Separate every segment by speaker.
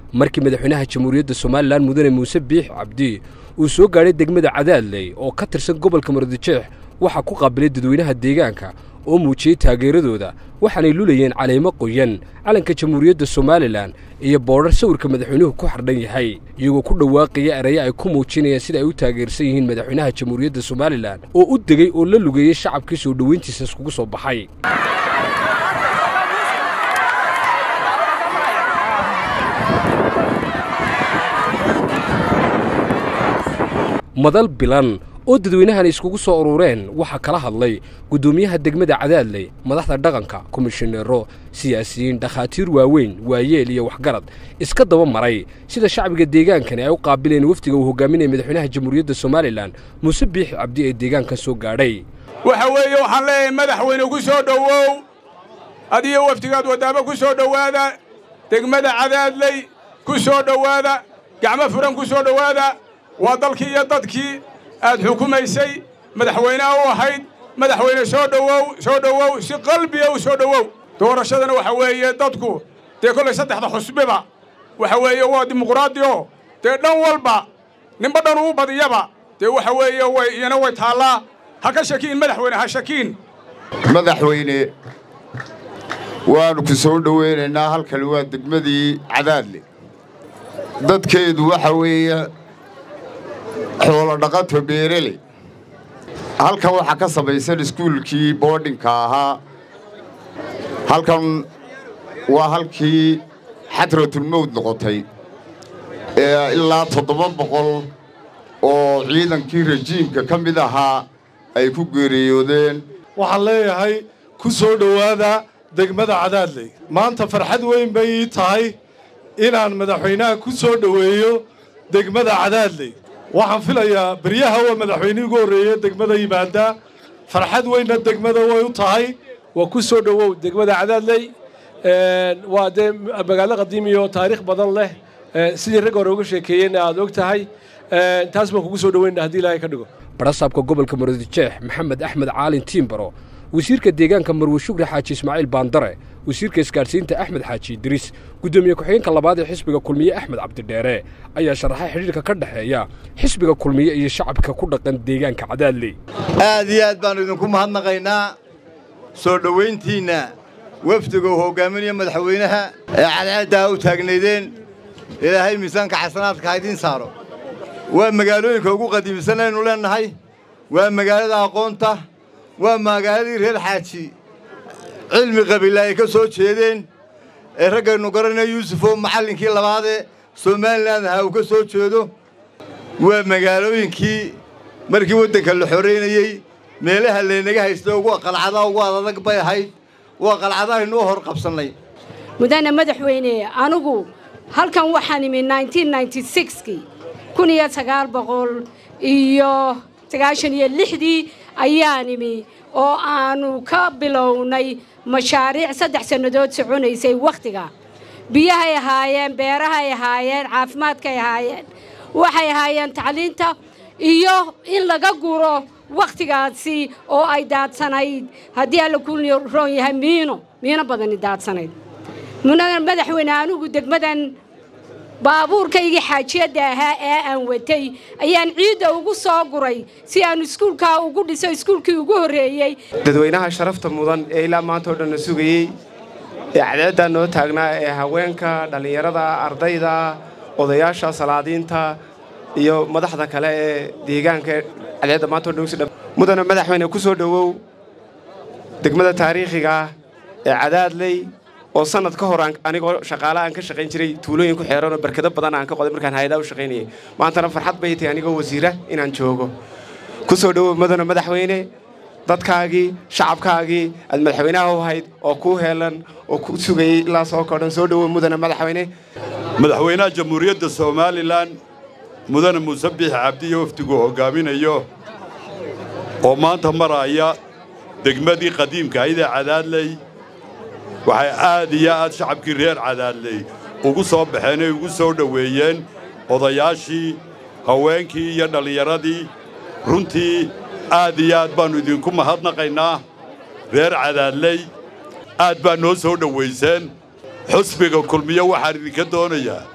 Speaker 1: markii madaxweynaha jamhuuriyadda somalilan mudane muuse biix cabdi uu soo gaadhay degmada cadaadley oo ka tirsan gobolka marodijeex waxaa ku qaabilay dadweynaha deegaanka oo muujiyey taageeradooda waxaanay lulayeen caleemo qoyan calanka jamhuuriyadda somalilan iyo boodhar sawirka madaxweynuhu ku xardhan yahay iyagoo ku dhawaaqaya eraye ay ku muujinayaan sida ay u taageersan yihiin madaxweynaha jamhuuriyadda somalilan oo u degey oo la lugeeyey shacabkii soo dhoweyntiisa iskugu soo baxay madal bilan oo dadweynahan iskugu soo urureen waxaa kala hadlay guddoomiyaha degmada cadaadley madaxda dhaqanka komishineero siyaasiyiin dhakhaatiir waaweyn waayeel iyo waxgarad iska daba maray sida shacbiga deegaankani ay u qaabileen wafdiga uu hogaaminaya madaxweynaha jamhuuriyadda somalilan muuse biixi cabdi ee deegaanka soo gaadhay
Speaker 2: waxa weeye waxaan leeyahay madaxweyne ku soo dhowow adiyo wafdigaad waddaamo ku soo dhowaada degmada cadaadley ku soo dhowaada gacmo furan ku soo dhowaada waa dalkii iyo dadkii aad xukumaysay madaxweyneha u ahayd madaxweyne soo dhowow soo dhowow si qalbiga u soo dhowow doorashadana waxa weeye dadku dee kollay saddexda xusbiba waxa weeye waa dimuqraadi oo dee dhan walba ninba dhan uu badiyaba dee waxa weeye way iyana way taallaa ha ka shakiin madaxweyne ha shakiin
Speaker 3: madaxweyne waannu ku soo dhowaynaynaa halkani waa degmadii cadaadle dadkeedu waxa weeye xoolo dhaqato beerele halkan waxaa ka samaysan iskuulkii boodhinka ahaa halkan waa halkii xadratulmowd noqotay ee ilaa toddoba boqol oo ciidankii rajiimka ka mid ahaa ay ku geeriyoodeen
Speaker 4: waxaan leeyahay ku soo dhowaada degmada cadaadley maanta farxad weyn bay ii tahay inaan madaxweynaha ku soo dhoweeyo degmada cadaadley waxaan filayaa beryaha waa madaxweynihii ugu horreeye degmada yimaada farxad weynna degmada way u tahay
Speaker 5: waa ku soo dhowow degmada cadaadley waa dee magaalo qadiimi oo taariikh badan leh sidii rag hore uga sheekeeyeyna aad og tahay taas baan kugu soo dhoweyna haddii ilaahay ka dhigo
Speaker 1: barasaabka gobolka marodijeex maxamed axmed caalin tiimbaro wasiirka deegaanka marwe shukri xaaji ismaaciil baandare wasiirka isgaadhsiinta axmed xaaji idriis guddoomiye ku-xigeenka labaad ee xisbiga kulmiye axmed cabdidheere ayaa sharaxay xidhiirka ka dhexeeya xisbiga kulmiye iyo shacabka ku dhaqan deegaanka cadaadley
Speaker 6: aad iyo aad baannu idinku mahadnaqaynaa soo dhowayntiinna wafdiga uu hoggaaminaya madaxweynaha ee cadceeddaa u taagnaydeen ilaahay miisaanka xasanaadka ha idiin saaro waa magaalooyinka ugu qadiimisan aynu leennahay waa magaalada aqoonta waa magaaladii reer xaaji cilmi qabiila ay ka soo jeedeen ee raggaynu garanaya yuusufoo macallinkii labaadee somalilan ahaa uu ka soo jeedo waa magaalooyinkii markii waddanka la xoraynayey meelaha laynaga haysta ugu qalcadaha ugu adadag bay ahayd waa qalcadahaynuu hor qabsannay
Speaker 7: mudane madaxweyne anugu halkan waxaan imi kii kun iyo sagaal boqol iyo sagaashan iyo lixdii ayaan imi oo aannu ka bilownay mashaariic saddex sannadood soconaysay wakhtiga biyahay ahaayeen beerahay ahaayeen caafimaadkay ahaayeen waxay ahaayeen tacliinta iyo in laga guro wakhtigaasi oo ay daadsanayd haddii alla ku roon yahay miino miino badani daadsanayd madaxweyne anugu degmadan baabuurkaygii xaajiyadda ahaa ee aan watay ayaan ciidda ugu soo guray si aan iskuulkaa ugu dhiso iskuulkii ugu horreeyey
Speaker 8: dadweynaha sharafta mudan ee ilaa maanta oo dhanna sugayey ee cadceeddaa noo taagnaa ee haweenka dhallinyarada ardayda odayaasha salaadiinta iyo madaxda kale ee deegaanka cadceedda maanta o dhan mudana madaxweyne ku soo dhowow degmada taariikhiga ee cadaadley oo sanad ka hor anigoo shaqaale aan ka shaqayn jiray tuulooyin ku xeeran oo barkado badan aan ka qoday markaan hay-adaha u shaqaynayay maantana farxad bay tahay anigoo wasiira inaan joogo ku soo dhowow mudana madaxweyne dadkaagii shacabkaagii aad madaxweynaha u ahayd oo kuu heelan oo ku sugayey ilaa soo kodhan soo dhowow mudana madaxweyne
Speaker 2: madaxweynaha jamhuuriyadda somalilan mudane muuse biix cabdiyo wafdigu hoggaaminayo oo maanta maraya degmadii qadiimka aydee cadaadley waxay aad iyo aad shacabkii reer cadaadley ugu soo baxeen ay ugu soo dhoweeyeen odayaashii haweenkii iyo dhallinyaradii runtii aad iyo aad baannu idinku mahadnaqaynaa reer cadaadley aad baa noo soo dhowayseen xusbiga kulmiyo waxaan idinka doonayaa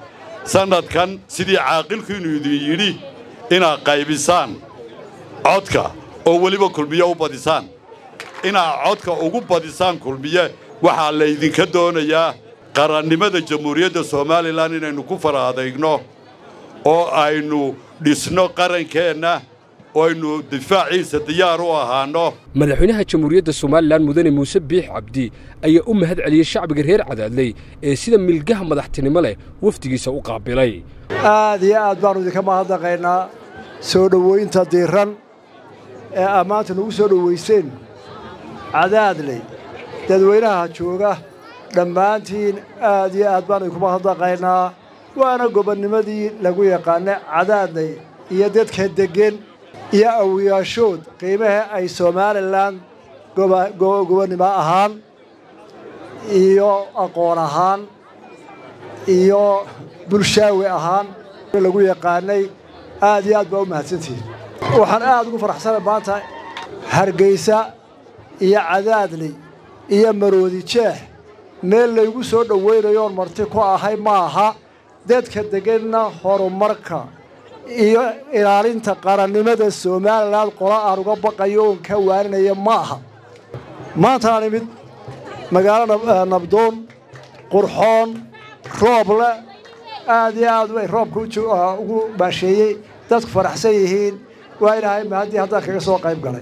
Speaker 9: sannadkan sidii caaqilkiinnu idin yidhi inaad qaybisaan codka oo weliba kulmiye u badisaan inaad codka ugu badisaan kulmiye waxaa laydinka doonayaa qarannimada jamhuuriyadda somalilan inaynu ku fara adeygno oo aynu dhisno qarankeenna oo aynu difaaciisa diyaar u ahaanno
Speaker 1: madaxweynaha jamhuuriyadda somalilan mudane muuse biix cabdi ayaa u mahad celiyey shacbiga reer cadaadley ee sida milgaha madaxtinimo leh wafdigiisa u qaabilay
Speaker 10: aad iyo aad baannu idinka mahadnaqaynaa soo dhowaynta diiran ee ammaanta nagu soo dhowayseen cadaadley dadweynaha jooga dhammaantiin aad iyo aad baannu idinku mahadnaqaynaa waana gobonnimadii lagu yaqaanay cadaadley iyo dadka deggen iyo awiyaashood qiimaha ay somalilan gobonnimo ahaan iyo aqoon ahaan iyo bulshaawi ahaan lagu yaqaanay aad iyo aad baa u mahadsantihiin waxaan aad ugu faraxsanay maanta hargaysa iyo cadaadley iyo maroodi jeex meel laygu soo dhowaynayoon marti ku ahay ma aha dadka degganna horumarka iyo ilaalinta qarannimada somalilan qola aan uga baqayo oon ka waaninaya ma aha maantaan imid magaalo nabdoon qurxoon roob leh aad iyo aad bay roobka ugu baasheeyey dadku faraxsan yihiin waa ilaahay mahaddii haddaan kaga soo qayb galay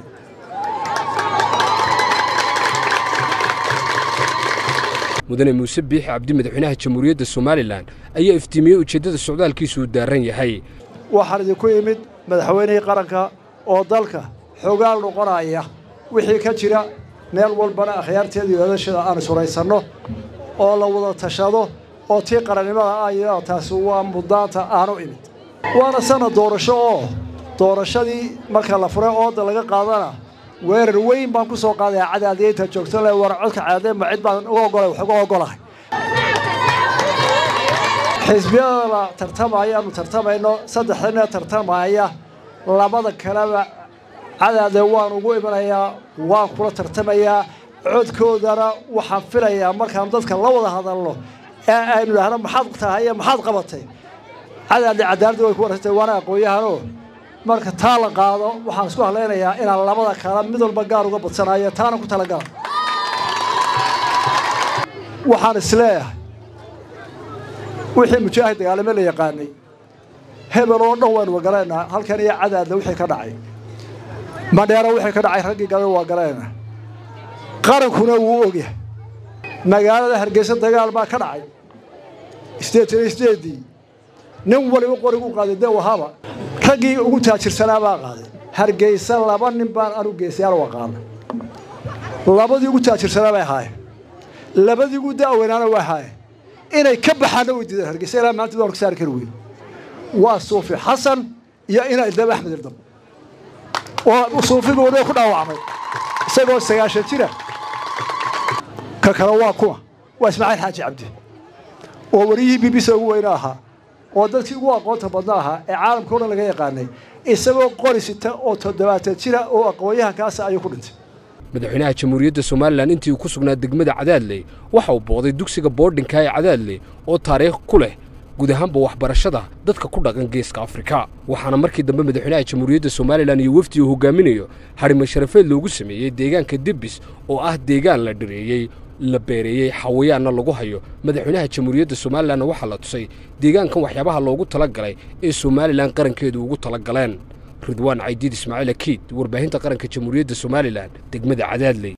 Speaker 1: mudane muuse biixi cabdi madaxweynaha jamhuuriyadda somalilan ayaa iftiimiyey ujeeddada socdaalkiisuu daaran yahay
Speaker 10: waxaan idinku imid madaxweynihii qaranka oo dalka xogaal noqonaya wixii ka jira meel walbana akhyaarteeda iyo odashada aan isuraysanno oo la wada tashado oo tii qarannimada ayo taasi waa muddaanta aanu imid waana sanad doorasho oo doorashadii marka la furay ooda laga qaadana weerar weyn baan ku soo qaadaya cadaadiyaynta joogto le war codka cadaadee ma cid baan uga ogolay wax uga ogolahay xisbiyada la tartamaya aanu tartamayno saddexdana tartamaya labada kaleba cadaade waan ugu imanayaa waan kula tartamayaa codkoodana waxaan filayaa markaan dadka la wada hadalno ee aynu idhaahno maxaad tahay maxaad qabatay cadaade cadaaladda way ku warantay waana aqoon-yahanoo marka taa la qaado waxaan isku hadlaynayaa inaan labada kala mid walba gaar uga badsanayo taana ku talagala waxaan isleeyahay wixii mujaahid dagaalame la yaqaanay hebel oo dhan waynu galaynaa halkan iyo cadaadna wixii ka dhacay madheero wixii ka dhacay raggii galana waa galaynaa qarankuna wuu ogyahay magaalada hargeysa dagaal baa ka dhacay sideetan sideedii nin waliba qorigu qaaday de wahaba raggii ugu taajirsanaa baa qaaday hargeysa laba nin baan anu geesayaal waqaana labadii ugu taajirsanaa bay ahaayeen labadii ugu da'weynaana waa ahaayeen inay ka baxaanna way diideen hargeysa ilaa maanta doon ka saari kari weyn waa suufi xasan iyo ina idab axmed irdab oo suufiga wadada ku dhaawacmay isagoo sagaashan jira ka kale waa kuwa waa ismaaciil xaaji cabdi oo wariyihii b b c ugu weyne ahaa oo dadkii ugu aqoonta badna ahaa ee caalamka o dhan laga yaqaanay isagoo qori sita oo toddobaatan jira oo aqoon-yahankaasa ayuu ku dhintay
Speaker 1: madaxweynaha jamhuuriyadda somalilan intii uu ku sugnaa degmada cadaadley waxa uu booqday dugsiga boordhinka ee cadaadley oo taariikh ku leh guud ahaanba waxbarashada dadka ku dhaqan geeska afrika waxaana markii dambe madaxweynaha jamhuuriyadda somalilan iyo wefdi uu hogaaminayo harimo sharafeed loogu sameeyey deegaanka debis oo ah deegaan la dhireeyey la beereeyey xawayaanna lagu hayo madaxweynaha jamhuuriyadda somalilanna waxaa la tusay deegaankan waxyaabaha loogu tala galay ee somalilan qarankeedu ugu tala galeen ridwaan caydiid ismaaciil akiid warbaahinta qaranka jamhuuriyadda somalilan degmada cadaadley